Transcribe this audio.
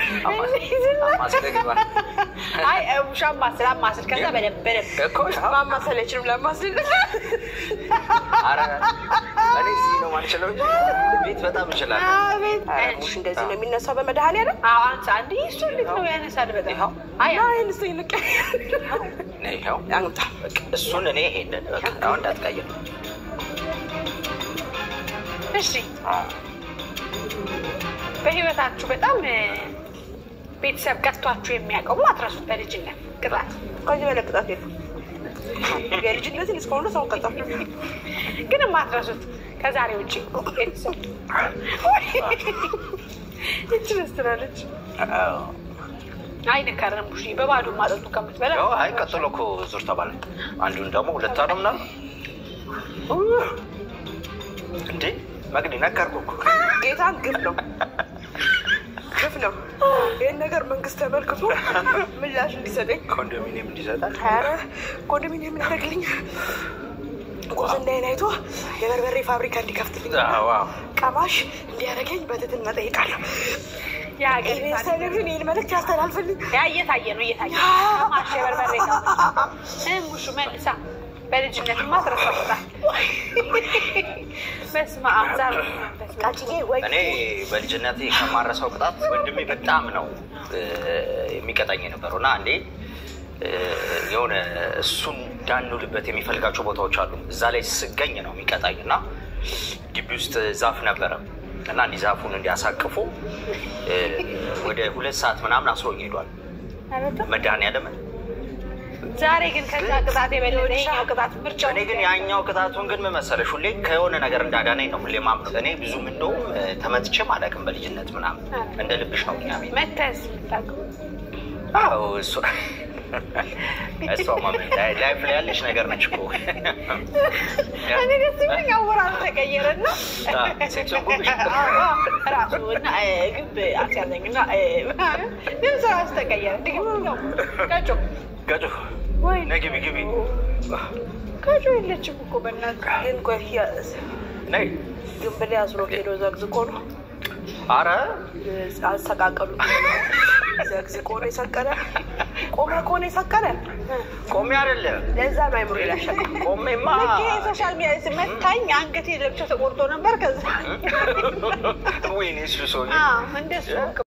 አማስለ ግባ አይ ውሻ ማስል አማስል ከዛ በደንብ በደንብ እኮ ያው ማማሰል አይችልም ለማስል ኧረ እኔ እዚህ ነው ማንችለው እንጂ ቤት በጣም እችላለሁ። አቤት ሙሽ እንደዚህ ነው የሚነሳው በመድኃኒዓለም አዎ አንተ አንድ እሱ እንዴት ነው ያነሳል በጣም ይኸው አይ አይን ስ ይልቅ ነይ ይኸው አምጣ በቃ እሱን እኔ ይሄንን በቃ አሁን እንዳትቀይር እሺ በህይወታችሁ በጣም እ፣ ቤተሰብ ቀጥቷችሁ የሚያውቀው አትረሱት በልጅነት ቅጣት ከዚህ በላይ ቅጣት የለም። የልጅነትን እስካሁን ድረስ አሁን ቀጣ ግን የማትረሱት ከዛሬ ውጭ ቤተሰብ እች መስላለች አይነከርም ቡሽ በባዶ ማጠጡ ከምትበላ ያው አይ ቀጥሎ እኮ ዙር ተባለ። አንዱን ደግሞ ሁለት ነው ምናምን እንዴ መግዲ ነገርኩህ እኮ ጌታን ግፍ ነው ግፍ ነው። ይህን ነገር መንግስት ተመልክቶ ምላሽ እንዲሰጠኝ ኮንዶሚኒየም እንዲሰጣል ኧረ ኮንዶሚኒየም ያደርግልኝ ጉብዝናዬን አይቶ የበርበሬ ፋብሪካ እንዲከፍትልኝ ዋው ቀማሽ እንዲያደርገኝ በትህትና እጠይቃለሁ። የሀገር ኢቢኤስ ቴሌቪዥን ይህን መልዕክት ያስተላልፍልኝ። ያ እየታየ ነው እየታየ ማሽ የበርበሬ ሙሹ መልሳ በልጅነትማ ትረሳቁታል። በስመ አብ ዛር መንፈስ ቃጭዬ ወይ እኔ በልጅነቴ ከማረሰው ቅጣት ወንድሜ በጣም ነው እ፣ የሚቀጣኝ የነበረው እና አንዴ እ፣ የሆነ እሱን እንዳንውልበት የሚፈልጋቸው ቦታዎች አሉ። እዛ ላይ ስገኝ ነው የሚቀጣኝ እና ግቢ ውስጥ ዛፍ ነበረ እና እንዲህ ዛፉን እንዲያሳቅፉ እ፣ ወደ ሁለት ሰዓት ምናምን አስሮኝ ሄዷል። መድኃኒዓለምን ዛሬ ግን ከዛ ቅጣት የበለጠ ይኸኛው ቅጣት ምርጫው እኔ ግን ያኛው ቅጣቱን ግን ምን መሰለሽ ሁሌ ከሆነ ነገር እንዳዳነኝ ነው ሁሌ ማምነው። እኔ ብዙም እንደውም እ፣ ተመትቼም አላውቅም በልጅነት ምናምን እንደ ልብሽ ነው እኛ ቤት መተስ የምታውቀው አዎ እሷ እሷ ማመን ላይፍ ላይ ያለች ነገር ነች እኮ እኔ ደስ የሚለኝ አወራሩ ተቀየረና ሴክሱን ጉብሽ ራሱ እና እ፣ ግብ አስያዘኝ እና እ፣ ድምፅ ራሱ ተቀየረ። ድግም ነው ቀጮ ገጩ ወይ ነይ ግቢ ግቢ ቀጮ የለችም እኮ በእናትህ ግን ቆይ ያ- ነይ ግንብ ላይ አስሮ ሄዶ ዘግዝቆ ነው አረ አሰቃቀሉ ዘግዝቆ ነው የሰቀለ። ቆመ ከሆነ የሰቀለ ቆሜ አይደለም ለዛ ነው አይምሮ ይላሻል። ቆሜማ ሶሻል ሚዲያ መታኝ አንገቴ ለብቻ ተቆርጦ ነበር። ከዛ ወይኔ እሱ ሰውዬ አዎ እንደሱ